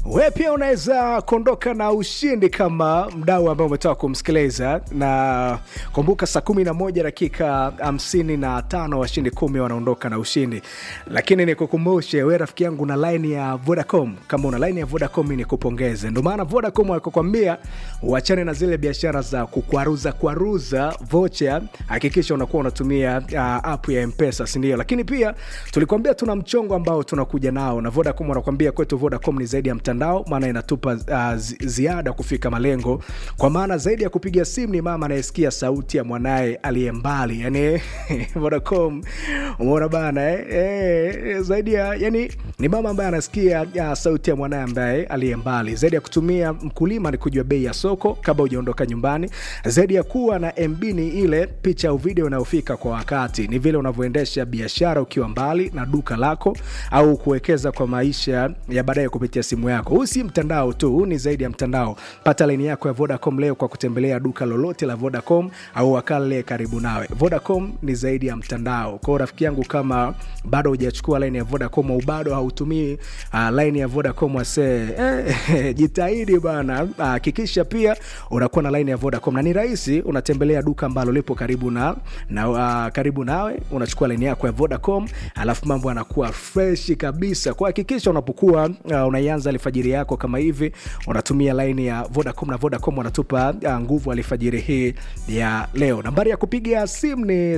we pia unaweza kuondoka na ushindi kama mdau ambaye umetoka kumsikiliza na kumbuka saa kumi na moja dakika hamsini na tano washindi kumi wanaondoka na ushindi lakini nikukumbushe we rafiki yangu na line ya vodacom kama una line ya vodacom ni kupongeze ndio maana vodacom walikokwambia uachane na zile biashara za kukwaruza kwaruza vocha hakikisha unakuwa unatumia uh, app ya mpesa sindio lakini pia tulikwambia tuna mchongo ambao tunakuja nao na vodacom wanakwambia kwetu vodacom ni zaidi ya mtandao maana inatupa uh, zi- ziada kufika malengo kwa maana zaidi ya kupiga simu ni mama anayesikia sauti ya mwanaye aliye mbali yani vodacom umeona bana eh? Eh, zaidi ya yani ni mama ambaye anasikia ya, sauti ya mwanaye ambaye aliye mbali zaidi ya kutumia mkulima ni kujua bei ya soko kabla hujaondoka nyumbani zaidi ya kuwa na mb ni ile picha au video inayofika kwa wakati ni vile unavyoendesha biashara ukiwa mbali na duka lako au kuwekeza kwa maisha ya baadaye kupitia simu yako huu si mtandao tu huu ni zaidi ya mtandao pata laini yako ya vodacom leo kwa kutembelea duka lolote la vodacom au wakale karibu nawe vodacom ni zaidi ya mtandao kwao rafiki yangu kama bado hujachukua laini ya vodacom au bado hautumii uh, laini ya vodacom wasee eh, jitahidi bana hakikisha pia unakuwa na laini ya vodacom na ni rahisi unatembelea duka ambalo lipo karibu na, na uh, karibu nawe unachukua laini yako ya vodacom alafu mambo yanakuwa freshi kabisa kuhakikisha unapokuwa uh, unaianza alfajiri yako kama hivi unatumia laini ya vodacom na vodacom wanatupa uh, nguvu alfajiri hii ya leo nambari ya kupiga simu ni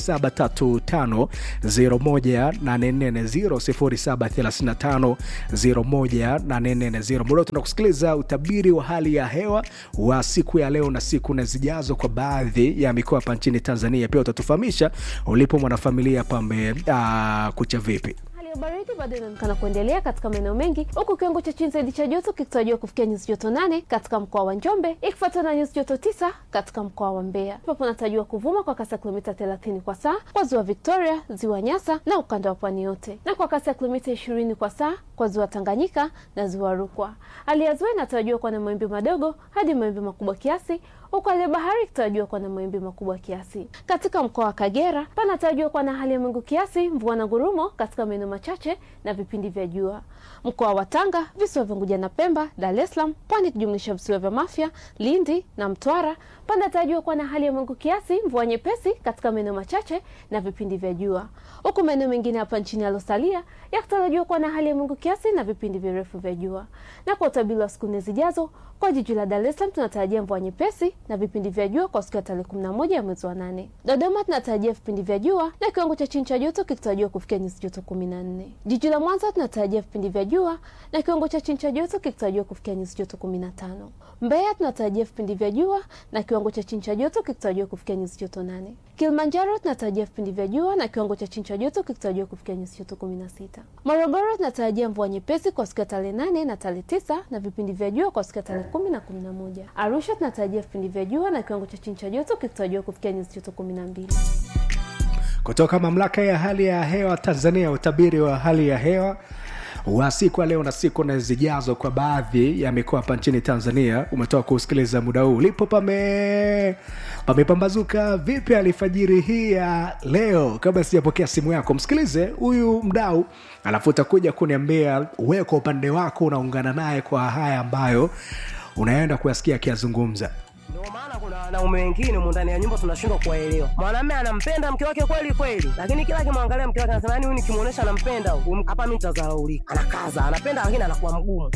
0735 0735 muda tunakusikiliza utabiri wa hali ya hewa wa siku ya leo na siku na zijazo kwa baadhi ya mikoa hapa nchini tanzania pia utatufahamisha ulipo mwanafamilia pame uh, kucha vipi Hali ya baridi bado inaonekana kuendelea katika maeneo mengi huku kiwango cha chini zaidi cha joto kikitarajiwa kufikia nyuzi joto nane katika mkoa wa Njombe ikifuatana na nyuzi joto tisa katika mkoa wa Mbeya ambapo unatarajiwa kuvuma kwa kasi ya kilomita 30 kwa saa kwa ziwa Victoria, ziwa Nyasa na ukanda wa pwani yote na kwa kasi ya kilomita 20 kwa saa kwa ziwa Tanganyika na ziwa Rukwa. Hali ya ziwa inatarajiwa kuwa na mawimbi madogo hadi mawimbi makubwa kiasi huku hali ya bahari ikitarajiwa kuwa na mawimbi makubwa kiasi. Katika mkoa wa Kagera panatarajiwa kuwa na hali ya mawingu kiasi, mvua na ngurumo katika maeneo machache na vipindi vya jua. Mkoa wa Tanga, visiwa vya Unguja na Pemba, Dar es Salaam, Pwani ikijumlisha visiwa vya Mafia, Lindi na Mtwara panatarajiwa kuwa na hali ya mawingu kiasi, mvua nyepesi katika maeneo machache na vipindi vya jua, huku maeneo mengine hapa nchini yalosalia yakitarajiwa kuwa na hali ya mawingu kiasi na vipindi virefu vya jua. Na kwa utabiri wa siku nne zijazo, kwa jiji la Dar es Salaam tunatarajia mvua nyepesi na vipindi vya jua kwa siku ya tarehe 11 ya mwezi wa nane. Dodoma tunatarajia vipindi vya jua na kiwango cha chini cha joto kikitarajiwa kufikia nyuzi joto 14. Jiji la Mwanza tunatarajia vipindi vya jua na kiwango cha chini cha joto kikitarajiwa kufikia nyuzi joto 15. Mbeya tunatarajia vipindi vya jua na kiwango cha chini cha joto kikitarajiwa kufikia nyuzi joto 8. Kilimanjaro tunatarajia vipindi vya jua na kiwango cha chini cha joto kikitarajiwa kufikia nyuzi joto 16. Morogoro tunatarajia mvua nyepesi kwa siku ya tarehe 8 na tarehe 9 na vipindi vya jua kwa siku ya tarehe 10 na 11. Arusha tunatarajia vipindi vya jua na kiwango cha chini cha joto kikitarajiwa kufikia nyuzi joto 12. kutoka mamlaka ya hali ya hewa tanzania utabiri wa hali ya hewa wa siku ya leo na siku na zijazo kwa baadhi ya mikoa hapa nchini tanzania umetoka kusikiliza muda huu ulipo pame pamepambazuka vipi alfajiri hii ya leo kabla sijapokea simu yako msikilize huyu mdau alafu utakuja kuniambia we kwa upande wako unaungana naye kwa haya ambayo unaenda kuyasikia akiyazungumza Ndio maana kuna wanaume wengine humu ndani ya nyumba tunashindwa kuwaelewa. Mwanamume anampenda mke wake kweli kweli, lakini kila akimwangalia mke wake anasema yani, huyu nikimuonesha anampenda huyu, hapa mimi nitazaraulika. Anakaza, anapenda lakini anakuwa mgumu.